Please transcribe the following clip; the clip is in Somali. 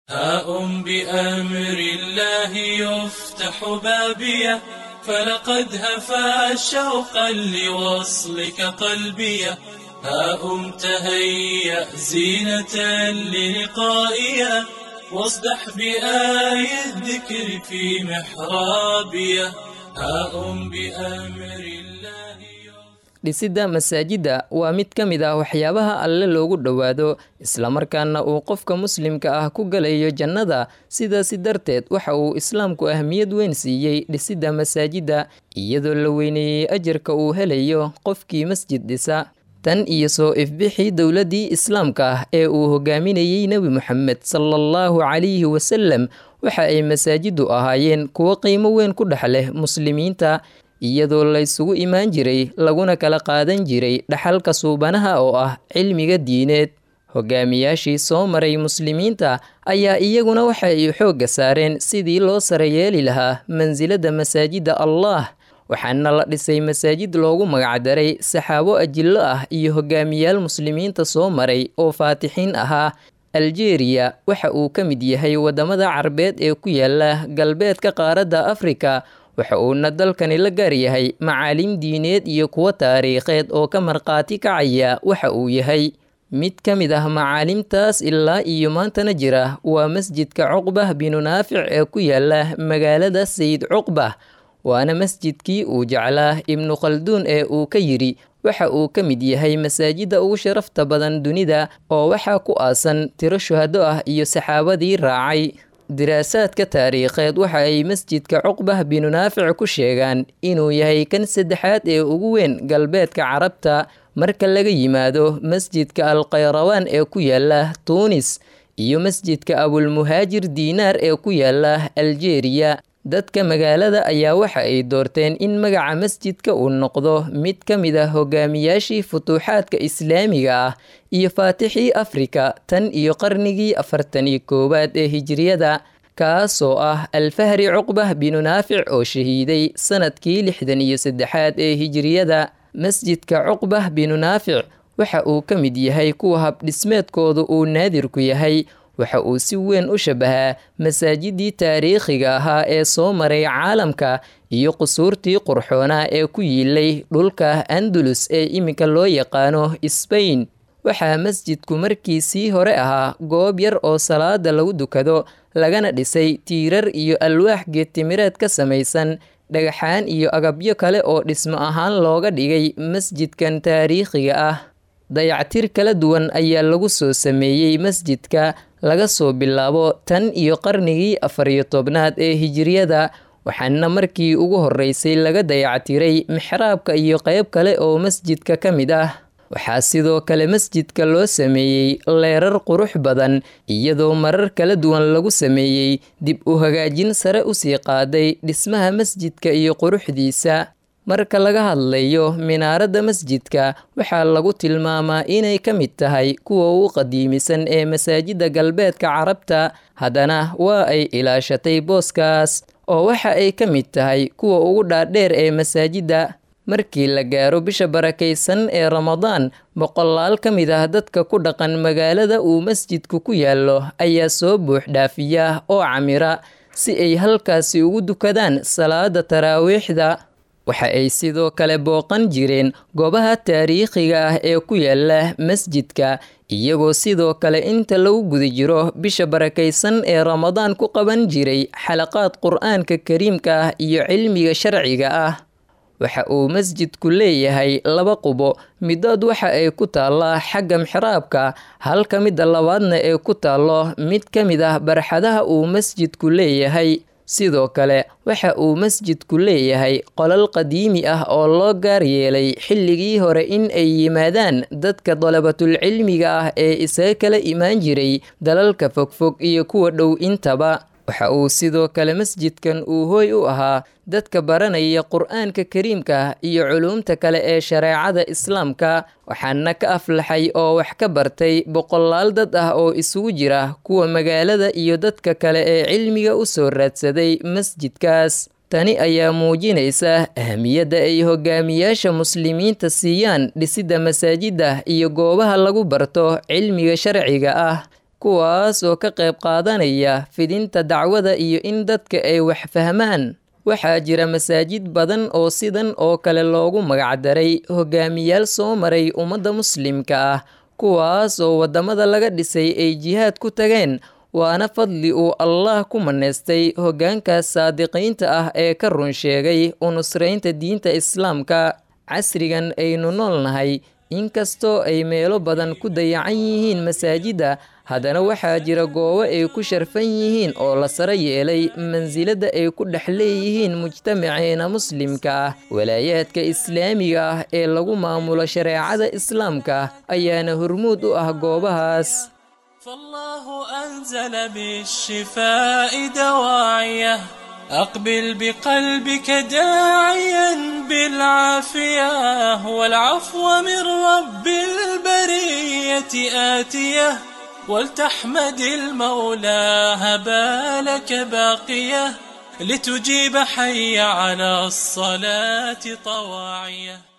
هاء بأمر الله يفتح بابيه فلقد هفى شوقا لوصلك قلبيه هاء تهيأ زينة للقائيه واصدح بآي الذكر في محرابيه هاء بأمر الله dhisidda masaajidda waa mid ka mid ah waxyaabaha alle loogu dhowaado islamarkaana uu qofka muslimka ah ku galayo jannada sidaasi darteed waxa uu islaamku ahmiyad weyn siiyey dhisidda masaajidda iyadoo la weyneeyey ajarka uu helayo qofkii masjid dhisa tan iyo soo ifbixii dowladdii islaamka ah ee uu hogaaminayey nebi moxamed salaallahu calayhi wasalem waxa ay masaajiddu ahaayeen kuwo qiimo weyn ku dhex leh muslimiinta iyadoo laysugu imaan jiray laguna kala qaadan jiray dhaxalka suubanaha oo ah cilmiga diineed hogaamiyaashii soo maray muslimiinta ayaa iyaguna waxa ay xoogga saareen sidii loo sare yeeli lahaa mansilada masaajidda allah waxaana la dhisay masaajid loogu magacdaray saxaabo ajillo ah iyo hogaamiyaal muslimiinta soo maray oo faatixiin ahaa aljeeriya waxa uu ka mid yahay waddamada carbeed ee ku yaala galbeedka qaaradda afrika waxa uuna dalkani la gaar yahay macaalim diineed iyo kuwo taariikheed oo ka markhaati kacaya waxa uu yahay mid ka mid ah macaalimtaas ilaa iyo maantana jira waa masjidka cuqbah binu naafic ee ku yaala magaalada sayid cuqbah waana masjidkii uu jeclaa ibnu khalduun ee uu ka yidhi waxa uu ka mid yahay masaajidda ugu sharafta badan dunida oo waxaa ku aasan tiro shuhado ah iyo saxaabadii raacay diraasaadka taariikheed waxa ay masjidka cuqbah binu naafic ku sheegaan inuu yahay kan saddexaad ee ugu weyn galbeedka carabta marka laga yimaado masjidka alkhayrawaan ee ku yaala tuunis iyo masjidka abulmuhaajir diinaar ee ku yaala aljeeriya dadka magaalada ayaa waxa ay doorteen in magaca masjidka uu noqdo mid ka mid ah hogaamiyaashii futuuxaadka islaamiga ah iyo faatixii afrika tan iyo qarnigii afartan iyo koowaad ee hijiriyada kaasoo ah alfahri cuqbah binu naafic oo shahiiday sanadkii lixdan iyo saddexaad ee hijiriyada masjidka cuqbah binu naafic waxa uu ka mid yahay kuwa habdhismeedkooda uu naadirku yahay waxa uu si weyn u shabahaa masaajidii taariikhiga ahaa ee soo maray caalamka iyo qusuurtii qurxoonaa ee ku yiilay dhulka andalus ee iminka loo yaqaano sbain waxaa masjidku markiisii hore ahaa goob yar oo salaada lagu dukado lagana dhisay tiirar iyo alwaax geedtimireed ka samaysan dhagaxaan iyo agabyo kale oo dhismo ahaan looga dhigay masjidkan taariikhiga ah dayactir kala duwan ayaa lagu soo sameeyey masjidka laga soo bilaabo tan iyo qarnigii afar iyo tobnaad ee hijiriyada waxaana markii ugu horreysay laga dayactiray mixraabka iyo qayb kale oo masjidka ka mid ah waxaa sidoo kale masjidka loo sameeyey leerar qurux badan iyadoo marar kala duwan lagu sameeyey dib u hagaajin sare usii qaaday dhismaha masjidka iyo quruxdiisa marka laga hadlayo minaaradda masjidka waxaa lagu tilmaamaa inay ka mid tahay kuwa ugu qadiimisan ee masaajidda galbeedka carabta haddana waa ay ilaashatay booskaas oo waxa ay ka mid tahay kuwa ugu dhaadheer ee masaajidda markii la gaaro bisha barakaysan ee ramadaan boqolaal ka mid ah dadka ku dhaqan magaalada uu masjidku ku yaallo ayaa soo buux dhaafiya oo camira si ay halkaasi ugu dukadaan salaada taraawiixda waxa ay sidoo kale booqan jireen goobaha taariikhiga ah ee ku yaala masjidka iyagoo sidoo kale inta lagu guda jiro bisha barakaysan ee ramadaan ku qaban jiray xalaqaad qur-aanka kariimka ah iyo cilmiga sharciga ah waxa uu masjidku leeyahay laba qubo midood waxa ay ku taallaa xagga mixraabka halka midda labaadna ee ku taallo mid ka mid ah barxadaha uu masjidku leeyahay sidoo kale waxa uu masjidku leeyahay qolal qadiimi ah oo loo gaar yeelay xilligii hore in ay yimaadaan dadka dalabatulcilmiga ah ee isaga kala imaan jiray dalalka fogfog iyo kuwa dhow intaba waxa uu sidoo kale masjidkan uu hooy u ahaa dadka baranaya qur-aanka kariimka iyo culuumta kale ee shareecada islaamka waxaana ka aflaxay oo wax ka bartay boqolaal dad ah oo isugu jira kuwa magaalada iyo dadka kale ee cilmiga u soo raadsaday masjidkaas tani ayaa muujinaysa ahamiyadda ay hogaamiyaasha muslimiinta siiyaan dhisidda masaajidda iyo goobaha lagu barto cilmiga sharciga ah kuwaas oo ka qayb qaadanaya fidinta dacwada iyo in dadka ay wax fahmaan waxaa jira masaajid badan oo sidan oo kale loogu magacdaray hogaamiyaal soo maray ummadda muslimka ah kuwaas oo waddamada laga dhisay ay jihaad ku tageen waana fadli uu allah ku maneystay hoggaankaas saadiqiinta ah ee ka run sheegay u nusraynta diinta islaamka casrigan aynu noolnahay inkastoo ay meelo badan ku dayacan yihiin masaajidda haddana waxaa jira goobo ay ku sharfan yihiin oo la saro yeelay mansilada ay ku dhex leeyihiin mujtamaceena muslimka ah walaayaadka islaamiga ah ee lagu maamulo shareecada islaamka ayaana hormuud u ah goobahaas فالله أنزل بالشفاء دواعيه أقبل بقلبك داعيا بالعافية والعفو من رب البرية آتيه ولتحمد المولى هبالك باقية لتجيب حي على الصلاة طواعيه